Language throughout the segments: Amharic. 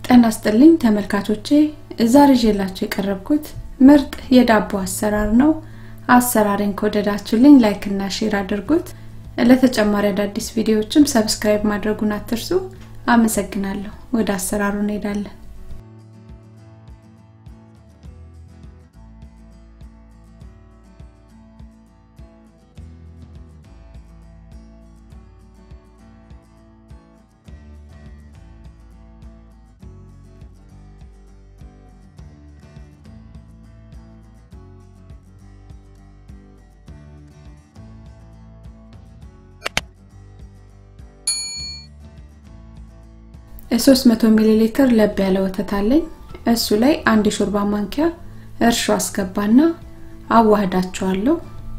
ጤና ይስጥልኝ ተመልካቾቼ ዛሬ ይዤላችሁ የቀረብኩት ምርጥ የዳቦ አሰራር ነው። አሰራሬን ከወደዳችሁልኝ ላይክ እና ሼር አድርጉት። ለተጨማሪ አዳዲስ ቪዲዮዎችም ሰብስክራይብ ማድረጉን አትርሱ። አመሰግናለሁ። ወደ አሰራሩ እንሄዳለን። የ300 ሚሊ ሊትር ለብ ያለ ወተት አለኝ። እሱ ላይ አንድ የሾርባ ማንኪያ እርሾ አስገባና አዋህዳቸዋለሁ።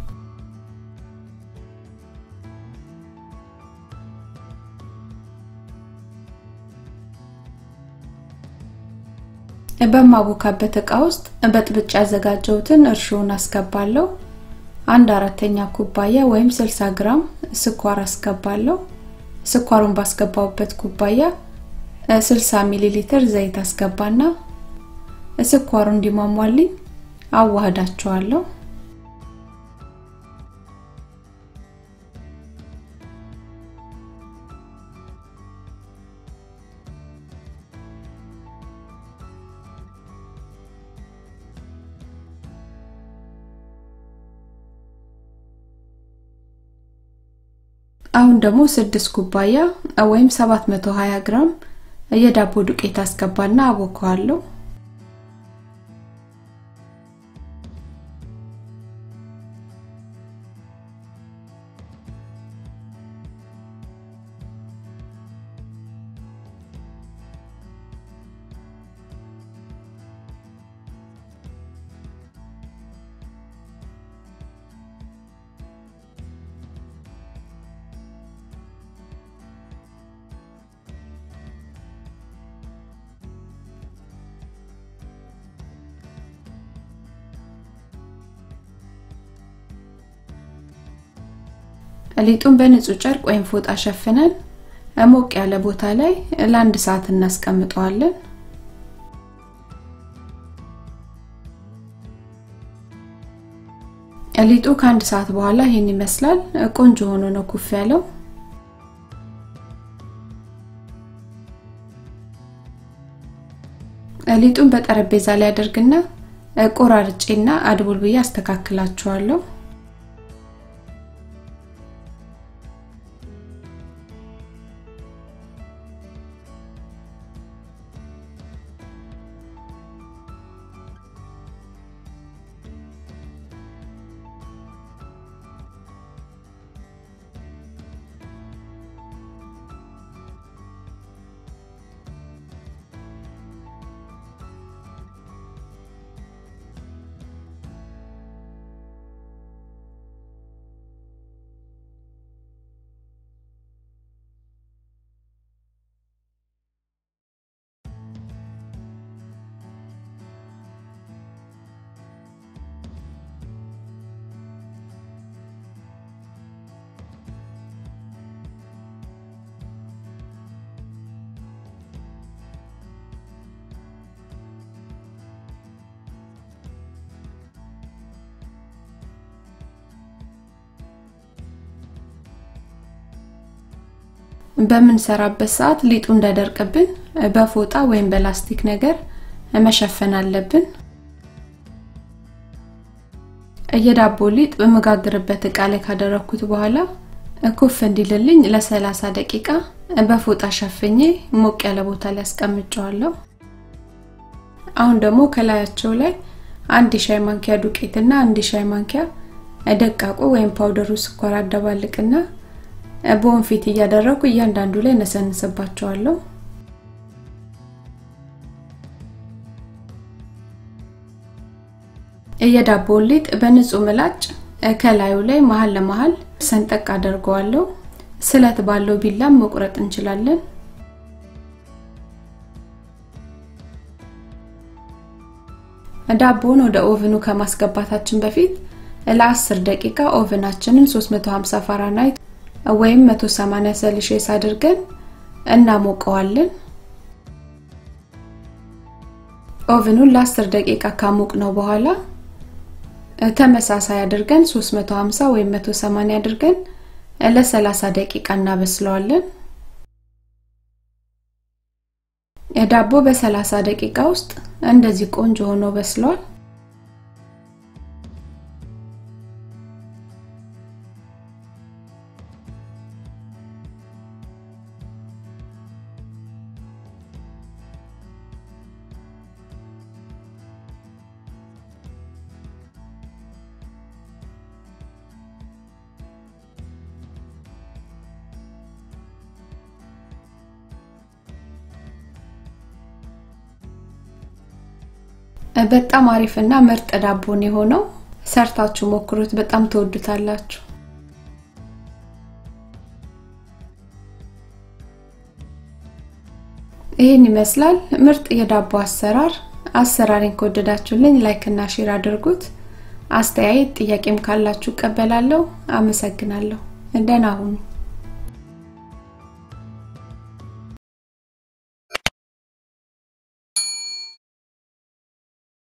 በማቦካበት እቃ ውስጥ በጥብጭ ያዘጋጀሁትን እርሾውን አስገባለሁ። አንድ አራተኛ ኩባያ ወይም 60 ግራም ስኳር አስገባለሁ። ስኳሩን ባስገባውበት ኩባያ 60 ሚሊ ሊትር ዘይት አስገባና ስኳሩ እንዲሟሟልኝ አዋህዳቸዋለሁ። አሁን ደግሞ 6 ኩባያ ወይም 720 ግራም የዳቦ ዱቄት አስገባና አቦካዋለሁ። ሊጡን በንጹህ ጨርቅ ወይም ፎጣ ሸፍነን ሞቅ ያለ ቦታ ላይ ለአንድ ሰዓት እናስቀምጠዋለን። ሊጡ ከአንድ ሰዓት በኋላ ይህን ይመስላል። ቆንጆ ሆኖ ነው ኩፍ ያለው። ሊጡን በጠረጴዛ ላይ አደርግና ቆራርጬና አድቡል ብዬ አስተካክላቸዋለሁ። በምንሰራበት ሰዓት ሊጡ እንዳይደርቅብን በፎጣ ወይም በላስቲክ ነገር መሸፈን አለብን። የዳቦ ሊጥ በመጋገርበት እቃ ላይ ካደረኩት በኋላ ኩፍ እንዲልልኝ ለ30 ደቂቃ በፎጣ ሸፍኜ ሞቅ ያለ ቦታ ላይ አስቀምጨዋለሁ። አሁን ደግሞ ከላያቸው ላይ አንድ ሻይ ማንኪያ ዱቄትና አንድ ሻይ ማንኪያ ደቃቁ ወይም ፓውደሩ ስኳር አደባልቅና በወንፊት እያደረኩ እያንዳንዱ ላይ ነሰንስባቸዋለሁ። የዳቦውን ሊጥ በንጹህ ምላጭ ከላዩ ላይ መሀል ለመሀል ሰንጠቅ አደርገዋለሁ። ስለት ባለው ቢላም መቁረጥ እንችላለን። ዳቦውን ወደ ኦቭኑ ከማስገባታችን በፊት ለ10 ደቂቃ ኦቭናችንን 350 ፋራናይት ወይም 180 ሴልሺየስ አድርገን እናሞቀዋለን። ኦቭኑን ለ10 ደቂቃ ካሞቅ ነው በኋላ ተመሳሳይ አድርገን 350 ወይም 180 አድርገን ለ30 ደቂቃ እናበስለዋለን። ዳቦ በ30 ደቂቃ ውስጥ እንደዚህ ቆንጆ ሆኖ በስሏል። በጣም አሪፍና ምርጥ ዳቦ ነው የሆነው። ሰርታችሁ ሞክሩት፣ በጣም ትወዱታላችሁ። ይህን ይመስላል ምርጥ የዳቦ አሰራር። አሰራሬን ከወደዳችሁልኝ ላይክ እና ሼር አድርጉት። አስተያየት ጥያቄም ካላችሁ እቀበላለሁ። አመሰግናለሁ። ደህና ሁኑ።